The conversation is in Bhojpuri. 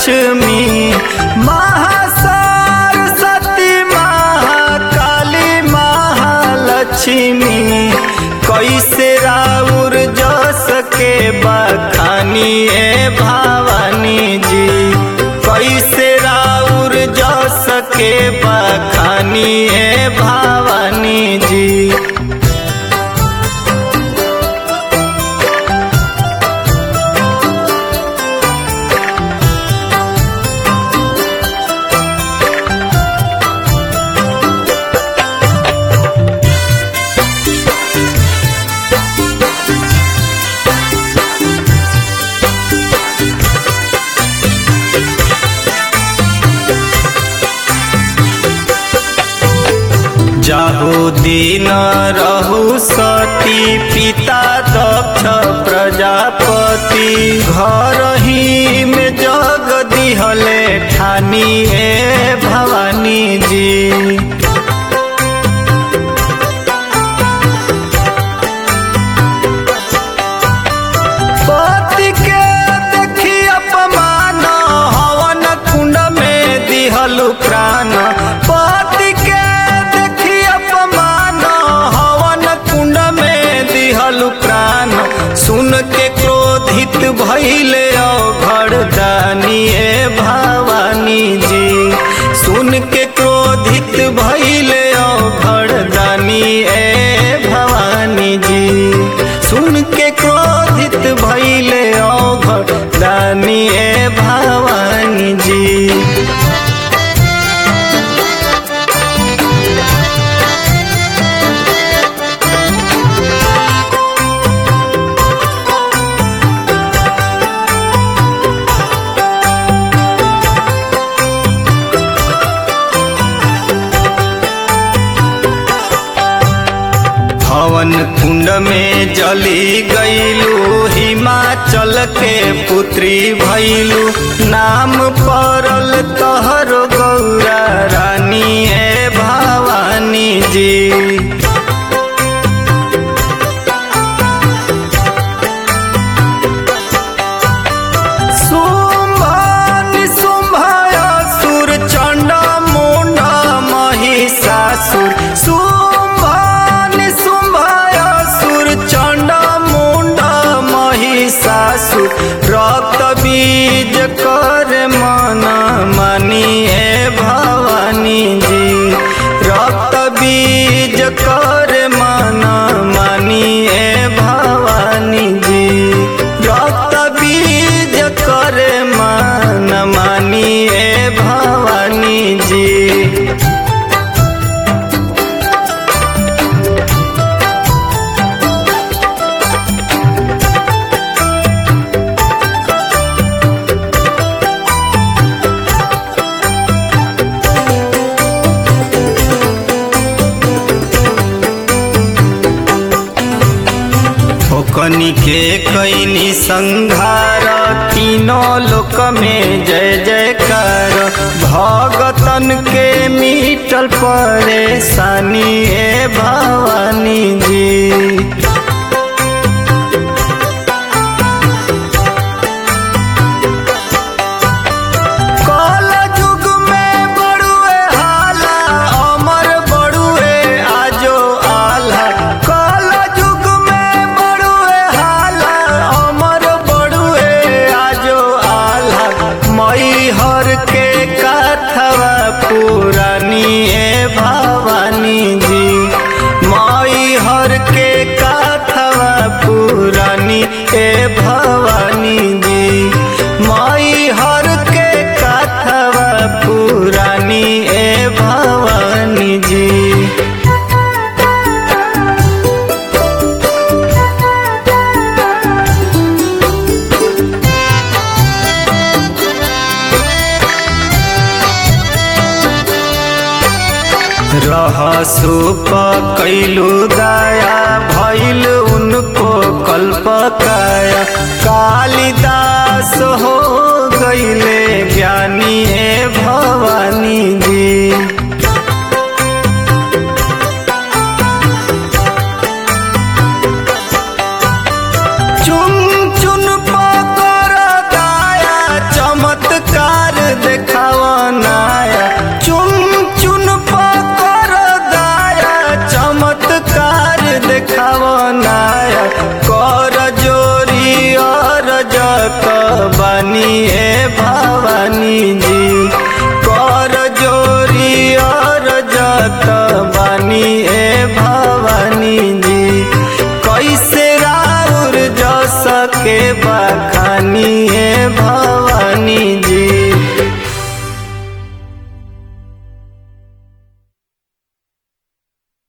लक्ष्मी महासरस्वती महाकाली महालक्ष्मी कैसे राउर जस के बखानी ए भवानी जी कैसे राउर जस के बखानी ए भवानी जी जाहु दिन रहु सती पिता दक्ष प्रजापति घर ही में जग दिहले ठानी ए भवानी जी पति के देखी अपमान हवन कुंड में दिहलु प्राण पति के देखी अपमान हवन कुंड में दिहलु प्राण सुन के क्रोधित भइले अघड़ दानी ए भवानी जी सुन के क्रोधित भइले अघड़ दानी ए भवानी जी सुन के क्रोधित भइले अघड़ दानी ए भवानी जी हवन कुंड में जली गईलू हिमाचल के पुत्री भैलू नाम पड़ल तहर गौरा रानी ए भवानी जी शुंभ निशुंभ असुर चंड मुंड महिषासुर शुंभ निशुंभ असुर चंड मुंड महिषासुर रक्त बीज कर मन मनी ए भवानी जी रक्त बीज कर मन मनी ए भवानी जी रक्त बीज कर मन मानी ए भवानी जी ओकनी के कैनी संघार तीनों लोक में जय जयकार भगतन के मीटल परेशानी ए भवानी जी कल युग में बड़ुए हाला अमर बड़ुए आजो आला कल युग में बड़ुए हाला अमर बड़ुए आजो आला मई हर के कथवा पुरानी ए भवानी जी मई हर के कथवा पुरानी ए भवानी जी मई हर के कथवा पुरानी ए भवानी जी रहसुप कैलू दया भैल उनको कल्प काया कालिदास हो गईले ज्ञानी ए भवानी जी चुन चुन पकर दाया चमत्कार के बखानी है भवानी जी